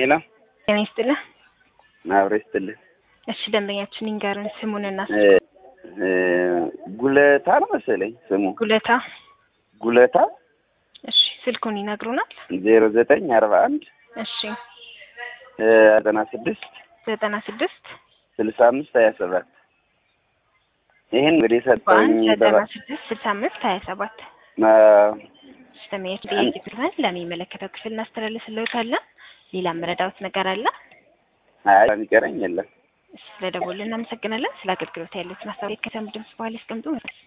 ሄሎ ጤና ይስጥልህ። አብሮ ይስጥልህ። እሺ ደንበኛችን ይንገሩን ስሙንና እ እ ጉለታ ነው መሰለኝ ስሙ ጉለታ። ጉለታ እሺ ስልኩን ይነግሩናል። ዜሮ ዘጠኝ አርባ አንድ እሺ ዘጠና ስድስት ዘጠና ስድስት ስልሳ አምስት ሀያ ሰባት ይህን እንግዲህ ሰጠኝ በአንድ ዘጠና ስድስት ስልሳ አምስት ሀያ ሰባት እሺ ደንበኛችን ጥያቄ ብለን ለሚመለከተው ክፍል እናስተላልፍልዎታለን። ሌላ መረዳዎት ነገር አለ? አይ የሚቀረኝ የለም። እሺ ስለደወሉ እናመሰግናለን። ስለ አገልግሎት ያሉትን አስተያየት ከሰሙ ድምጽ በኋላ ያስቀምጡ።